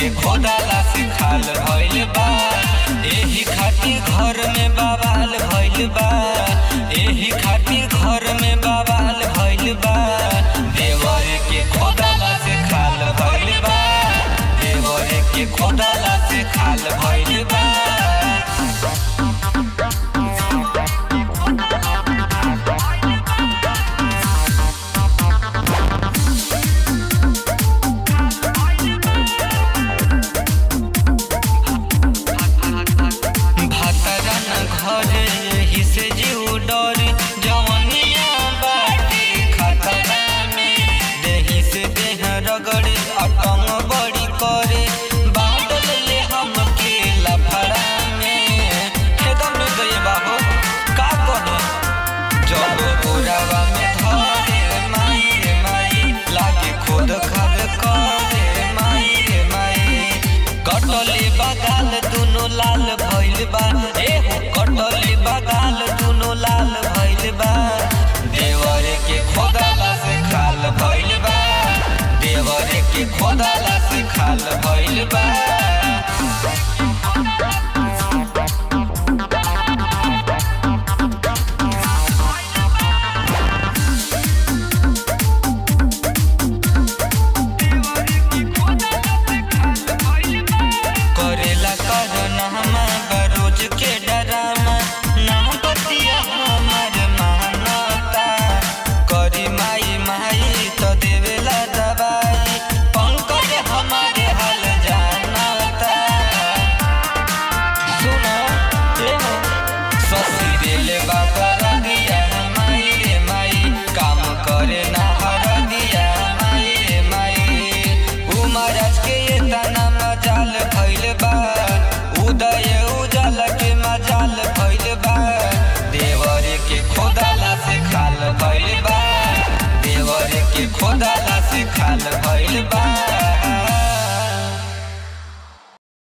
के खोदाला से खाल भइल बा एही खातिर घर में बवाल भइल बा एही खातिर घर में बवाल भइल बा देवर के खोदाला से खाल भइल बा देवर के खोदाला से खाल भइल बा भातरा न घरे यही से जीव डर जवनिया बाटे खतरा में देही से देह रगड़े अटंग बड़ी करे बादल ले हमके लफड़ा में एकदम निर्दय बाबू का कहे जब गोरावा में धरे माई रे माई लागे खुद खाद करे माई रे माई कटले बगाल दुनो लाल भइल बा ए हो कटले बगाल दुनो लाल भइल बा देवर के खोदाला से खाल भइल बा देवर के खोदाला से खाल भइल बा करेला करना हमार रोज के डरामा ना बतिया हमार मानता करी माई माई तो देवेला दवाई पंकज हमारे हाल जानता सुनो ए हो ससुरे ले बाबा रंगिया माई रे माई काम करे ना हर दिया माई रे माई उमरज के ये तना मजाल भइल बा उदय उजल के मजाल भइल बा देवर के खोदाला से खाल भइल बा देवर के खोदाला से खाल भइल बा